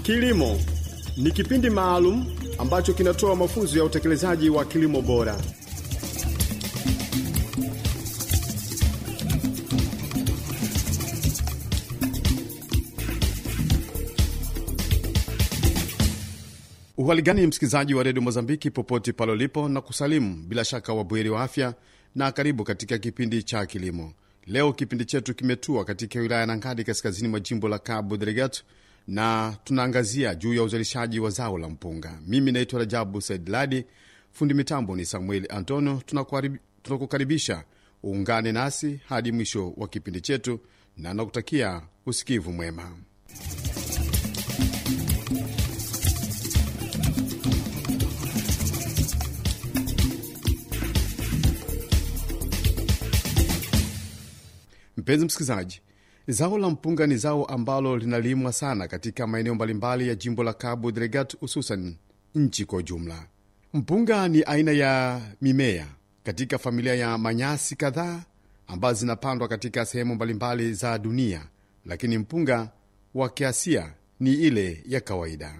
Kilimo ni kipindi maalum ambacho kinatoa mafunzo ya utekelezaji wa kilimo bora. Uhaligani msikilizaji wa redio Mozambiki popote pale ulipo, na kusalimu bila shaka wabweri wa afya, na karibu katika kipindi cha kilimo. Leo kipindi chetu kimetua katika wilaya ya Nangadi, kaskazini mwa jimbo la Cabo Delgado, na tunaangazia juu ya uzalishaji wa zao la mpunga. Mimi naitwa Rajabu Said Ladi, fundi mitambo ni Samuel Antonio. Tunakukaribisha uungane nasi hadi mwisho wa kipindi chetu, na nakutakia usikivu mwema. Mpenzi msikilizaji, zao la mpunga ni zao ambalo linalimwa sana katika maeneo mbalimbali ya jimbo la Cabo Delgado, hususan nchi kwa ujumla. Mpunga ni aina ya mimea katika familia ya manyasi kadhaa ambazo zinapandwa katika sehemu mbalimbali za dunia, lakini mpunga wa kiasia ni ile ya kawaida.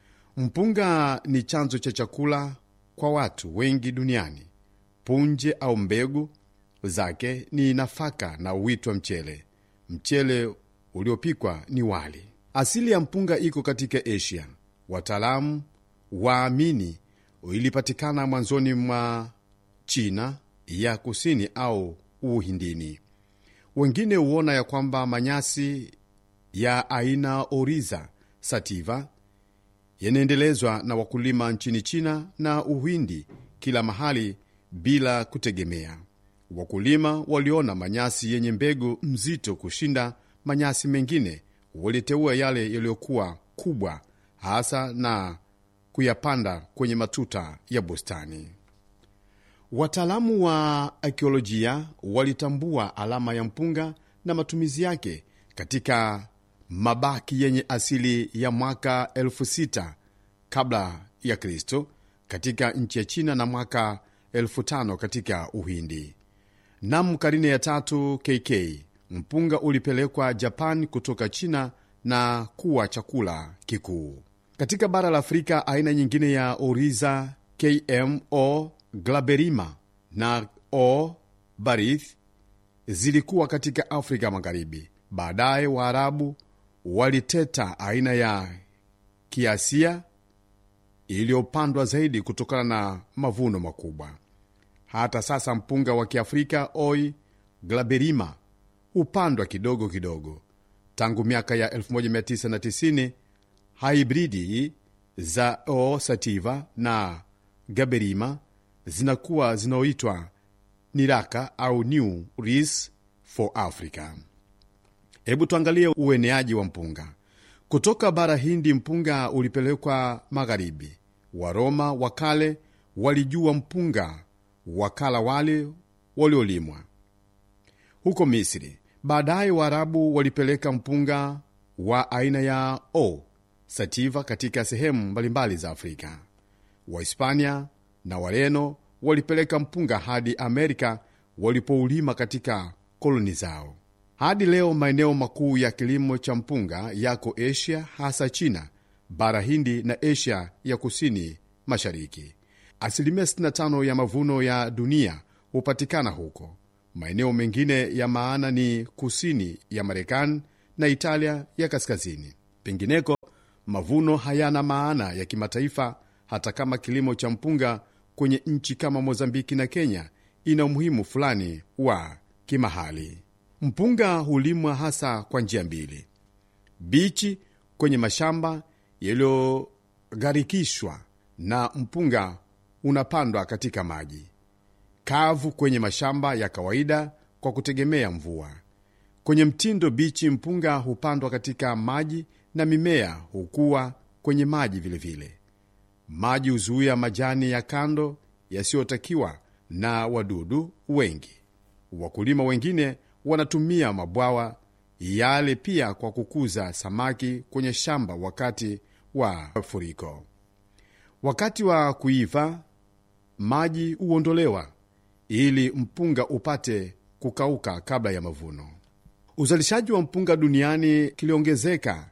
Mpunga ni chanzo cha chakula kwa watu wengi duniani. Punje au mbegu zake ni nafaka na uitwa mchele. Mchele uliopikwa ni wali. Asili ya mpunga iko katika Asia. Wataalamu waamini ilipatikana mwanzoni mwa China ya kusini au Uhindini. Wengine huona ya kwamba manyasi ya aina Oriza sativa yanaendelezwa na wakulima nchini China na Uhindi kila mahali bila kutegemea Wakulima waliona manyasi yenye mbegu mzito kushinda manyasi mengine, waliteua yale yaliyokuwa kubwa hasa na kuyapanda kwenye matuta ya bustani. Wataalamu wa akiolojia walitambua alama ya mpunga na matumizi yake katika mabaki yenye asili ya mwaka elfu sita kabla ya Kristo katika nchi ya China na mwaka elfu tano katika Uhindi. Nam karine ya tatu KK mpunga ulipelekwa Japan kutoka China na kuwa chakula kikuu katika bara la Afrika. Aina nyingine ya Oriza KMO glaberima na O barith zilikuwa katika Afrika Magharibi. Baadaye Waarabu waliteta aina ya kiasia iliyopandwa zaidi kutokana na mavuno makubwa. Hata sasa mpunga wa kiafrika oi glaberima hupandwa kidogo kidogo. Tangu miaka ya 1990 haibridi za o sativa na gaberima zinakuwa zinaoitwa niraka au new ris for Africa. Hebu tuangalie ueneaji wa mpunga kutoka bara Hindi. Mpunga ulipelekwa magharibi. Waroma wa kale walijua mpunga wakala wale waliolimwa huko Misri. Baadaye Waarabu walipeleka mpunga wa aina ya o sativa katika sehemu mbalimbali za Afrika. Wahispania na Wareno walipeleka mpunga hadi Amerika walipoulima katika koloni zao. Hadi leo maeneo makuu ya kilimo cha mpunga yako Asia, hasa China, bara Hindi na Asia ya kusini mashariki. Asilimia 65 ya mavuno ya dunia hupatikana huko. Maeneo mengine ya maana ni kusini ya Marekani na Italia ya kaskazini. Pengineko mavuno hayana maana ya kimataifa, hata kama kilimo cha mpunga kwenye nchi kama Mozambiki na Kenya ina umuhimu fulani wa kimahali. Mpunga hulimwa hasa kwa njia mbili: bichi kwenye mashamba yaliyogharikishwa na mpunga unapandwa katika maji kavu kwenye mashamba ya kawaida kwa kutegemea mvua. Kwenye mtindo bichi, mpunga hupandwa katika maji na mimea hukua kwenye maji vilevile vile. Maji huzuia majani ya kando yasiyotakiwa na wadudu wengi. Wakulima wengine wanatumia mabwawa yale pia kwa kukuza samaki kwenye shamba wakati wa mafuriko. Wakati wa kuiva maji huondolewa ili mpunga upate kukauka kabla ya mavuno. Uzalishaji wa mpunga duniani kiliongezeka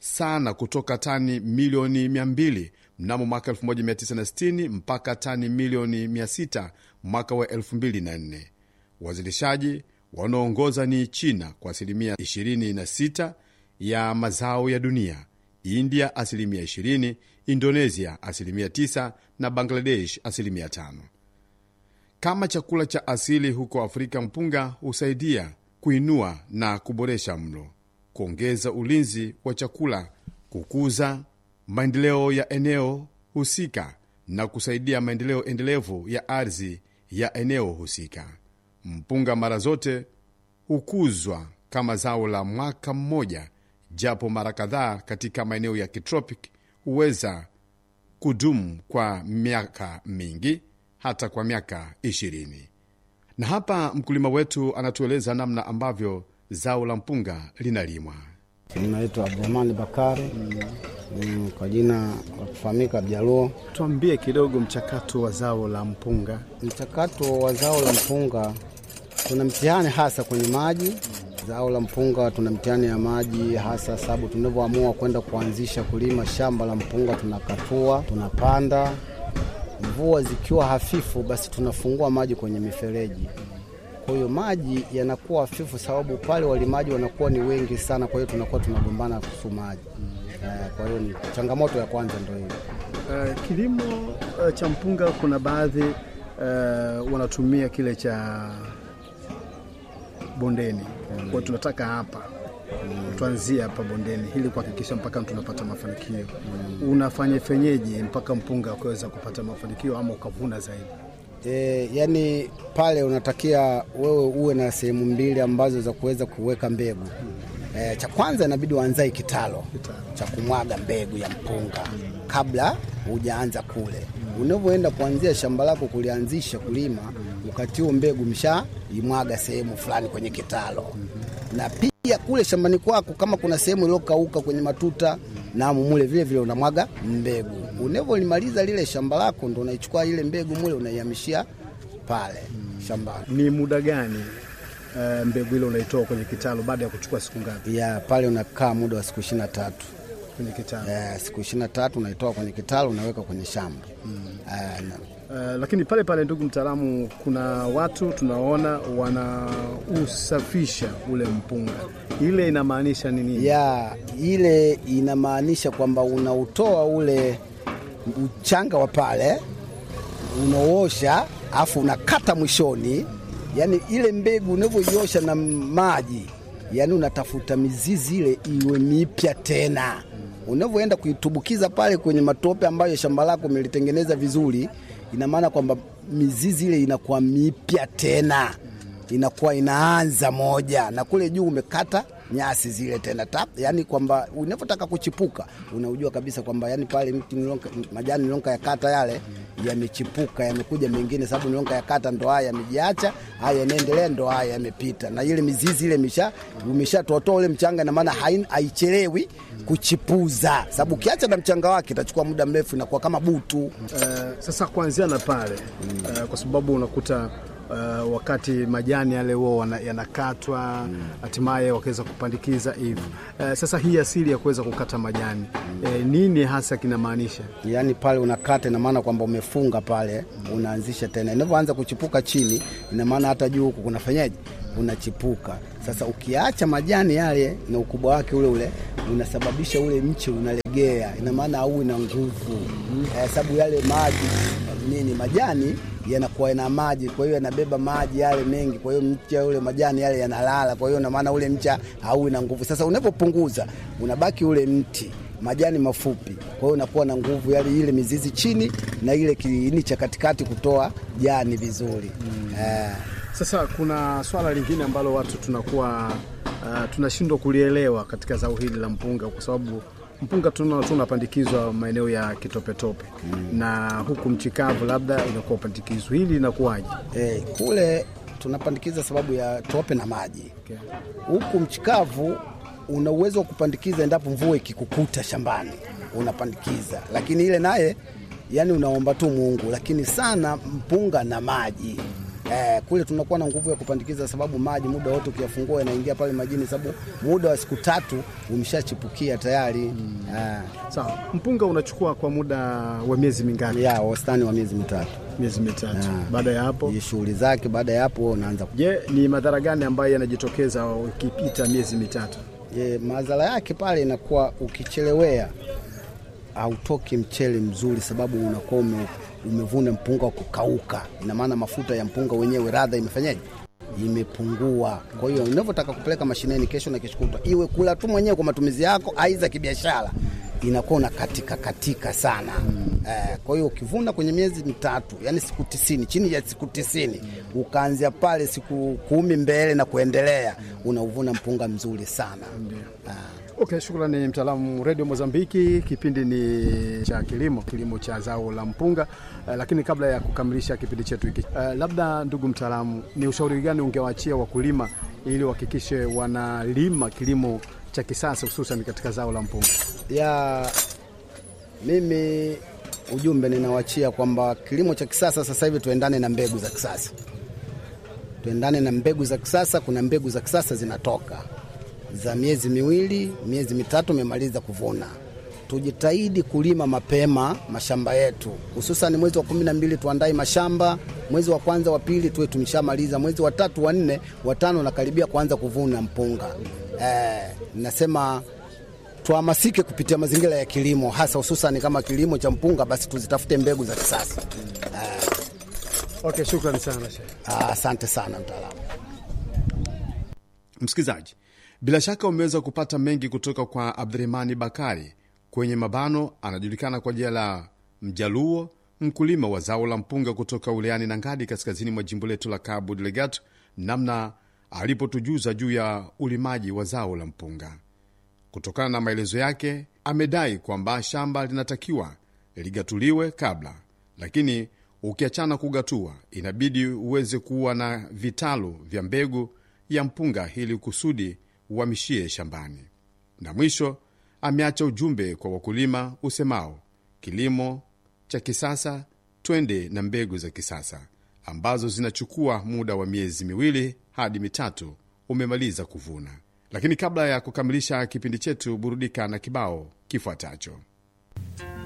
sana kutoka tani milioni 200 mnamo mwaka 1960 mpaka tani milioni 600 mwaka wa 2004. Wazalishaji wanaoongoza ni China kwa asilimia 26 ya mazao ya dunia, India asilimia 20, Indonesia asilimia 9 na Bangladesh asilimia 5. Kama chakula cha asili huko Afrika, mpunga husaidia kuinua na kuboresha mlo, kuongeza ulinzi wa chakula, kukuza maendeleo ya eneo husika na kusaidia maendeleo endelevu ya ardhi ya eneo husika. Mpunga mara zote hukuzwa kama zao la mwaka mmoja, japo mara kadhaa katika maeneo ya kitropic huweza kudumu kwa miaka mingi, hata kwa miaka ishirini. Na hapa mkulima wetu anatueleza namna ambavyo zao la mpunga linalimwa. Naitwa Abdurahmani Bakari mm, kwa jina la kufahamika Abjaluo. Tuambie kidogo mchakato wa zao la mpunga. Mchakato wa zao la mpunga, tuna mtihani hasa kwenye maji. Zao la mpunga tuna mtihani ya maji hasa, sababu tunavyoamua kwenda kuanzisha kulima shamba la mpunga, tunakatua, tunapanda. Mvua zikiwa hafifu, basi tunafungua maji kwenye mifereji kwa hiyo maji yanakuwa hafifu, sababu pale walimaji wanakuwa ni wengi sana, kwa hiyo tunakuwa tunagombana kuhusu maji. Uh, kwa hiyo ni changamoto ya kwanza ndio hiyo. Uh, kilimo uh, cha mpunga kuna baadhi uh, wanatumia kile cha bondeni mm. Kwa hiyo tunataka hapa mm. tuanzie hapa bondeni ili kuhakikisha mpaka tunapata mafanikio mm. Unafanya fenyeji mpaka mpunga ukaweza kupata mafanikio ama ukavuna zaidi? E, yani pale unatakia wewe uwe na sehemu mbili ambazo za kuweza kuweka mbegu. E, cha kwanza inabidi uanzae kitalo cha kumwaga mbegu ya mpunga kabla hujaanza kule. Unavyoenda kuanzia shamba lako kulianzisha kulima, wakati huo mbegu msha imwaga sehemu fulani kwenye kitalo, na pia kule shambani kwako kama kuna sehemu iliyokauka kwenye matuta na mule vile vile unamwaga mbegu. Unavyolimaliza lile shamba lako, ndo unaichukua ile mbegu mule unaihamishia pale shambani. Ni muda gani uh, mbegu ile unaitoa kwenye kitalu baada ya kuchukua siku ngapi? Ya pale unakaa muda wa siku ishirini na tatu kwenye kitalu? Eh, siku ishirini na tatu unaitoa kwenye kitalu unaweka kwenye shamba mm. Eh, na, Uh, lakini pale pale, ndugu mtaalamu, kuna watu tunaona wanausafisha ule mpunga, ile inamaanisha nini? ya ile inamaanisha kwamba unautoa ule uchanga wa pale unaosha, afu unakata mwishoni, yani ile mbegu unavyoiosha na maji, yani unatafuta mizizi ile iwe mipya tena. Unavyoenda kuitubukiza pale kwenye matope ambayo shamba lako umelitengeneza vizuri, ina maana kwamba mizizi ile inakuwa mipya tena, inakuwa inaanza moja, na kule juu umekata nyasi zile tena tap, yani kwamba unavyotaka kuchipuka unaujua kabisa kwamba yani pale mti nilonka, majani nilonka ya kata yale yamechipuka yamekuja mengine, sababu nilonka ya kata ndo haya yamejiacha, haya yanaendelea, ndo haya yamepita, na ile mizizi ile misha umeshatotoa ule mchanga, na maana haichelewi kuchipuza, sababu ukiacha na mchanga wake itachukua muda mrefu, inakuwa kama butu. Uh, sasa kuanzia na pale uh, kwa sababu unakuta Uh, wakati majani yale huo yanakatwa hatimaye mm. wakaweza kupandikiza hivyo uh, sasa hii asili ya kuweza kukata majani mm. eh, nini hasa kinamaanisha? Yani pale unakata, ina maana kwamba umefunga pale mm. unaanzisha tena, inavyoanza kuchipuka chini, ina maana hata juu huku kunafanyaje, unachipuka. Sasa ukiacha majani yale na ukubwa wake ule ule, unasababisha ule mche unalegea, ina maana au na nguvu mm. eh, sababu yale maji nini majani yanakuwa na maji, kwa hiyo yanabeba maji yale mengi, kwa hiyo mcha ule majani yale yanalala, kwa hiyo na maana ule mcha hauwi na nguvu. Sasa unapopunguza unabaki ule mti majani mafupi, kwa hiyo unakuwa na nguvu yale ile mizizi chini na ile kiini cha katikati kutoa jani vizuri mm. eh. Sasa kuna swala lingine ambalo watu tunakuwa uh, tunashindwa kulielewa katika zao hili la mpunga kwa sababu mpunga tunaona tu unapandikizwa maeneo ya kitopetope mm. na huku mchikavu labda inakuwa upandikizwa, hili linakuwaje? Eh, kule tunapandikiza sababu ya tope na maji huku okay. Mchikavu una uwezo wa kupandikiza endapo mvua ikikukuta shambani unapandikiza, lakini ile naye yani unaomba tu Mungu, lakini sana mpunga na maji Eh, kule tunakuwa na nguvu ya kupandikiza, sababu maji muda wote ukiyafungua yanaingia pale majini, sababu muda wa siku tatu umeshachipukia tayari eh, Sawa, mpunga unachukua kwa muda wa miezi mingapi? ya wastani wa miezi mitatu Miezi mitatu. Ah. Baada ya hapo, Hii shughuli zake. Baada ya hapo unaanza je, ni madhara gani ambayo yanajitokeza ukipita miezi mitatu? E, madhara yake pale inakuwa ukichelewea hautoki mchele mzuri, sababu unakuwa ume, umevuna mpunga wa kukauka. Ina maana mafuta ya mpunga wenyewe radha imefanyaje, imepungua. Kwa hiyo unavyotaka kupeleka mashineni kesho na kesho kutwa, iwe kula tu mwenyewe kwa matumizi yako, aidha kibiashara, inakuwa una katika katika sana eh, kwa hiyo ukivuna kwenye miezi mitatu, yani siku tisini, chini ya siku tisini, ukaanzia pale siku kumi mbele na kuendelea, unauvuna mpunga mzuri sana. Ah. Okay, shukrani mtaalamu Radio Mozambiki. Kipindi ni cha kilimo, kilimo cha zao la mpunga. Uh, lakini kabla ya kukamilisha kipindi chetu hiki uh, labda ndugu mtaalamu, ni ushauri gani ungewaachia wakulima ili wahakikishe wanalima kilimo cha kisasa hususan katika zao la mpunga? ya mimi ujumbe ninawachia kwamba kilimo cha kisasa sasa hivi tuendane na mbegu za kisasa, tuendane na mbegu za kisasa. Kuna mbegu za kisasa zinatoka za miezi miwili, miezi mitatu, umemaliza kuvuna. Tujitahidi kulima mapema mashamba yetu, hususan mwezi wa kumi na mbili tuandae mashamba, mwezi wa kwanza wa pili tuwe tumeshamaliza, mwezi wa tatu wa nne wa tano nakaribia kuanza kuvuna mpunga. Eh, nasema tuhamasike kupitia mazingira ya kilimo hasa hususan kama kilimo cha mpunga, basi tuzitafute mbegu za kisasa. Okay, shukrani sana Sheikh. Ah, Asante sana mtaalamu. Msikilizaji, bila shaka umeweza kupata mengi kutoka kwa Abdurahmani Bakari kwenye mabano, anajulikana kwa jina la Mjaluo, mkulima wa zao la mpunga kutoka wilayani Nangadi, kaskazini mwa jimbo letu la Cabo Delgado, namna alipotujuza juu ya ulimaji wa zao la mpunga. Kutokana na maelezo yake, amedai kwamba shamba linatakiwa ligatuliwe kabla, lakini ukiachana kugatua, inabidi uweze kuwa na vitalu vya mbegu ya mpunga ili kusudi uhamishie shambani. Na mwisho ameacha ujumbe kwa wakulima usemao, kilimo cha kisasa, twende na mbegu za kisasa ambazo zinachukua muda wa miezi miwili hadi mitatu umemaliza kuvuna. Lakini kabla ya kukamilisha kipindi chetu, burudika na kibao kifuatacho.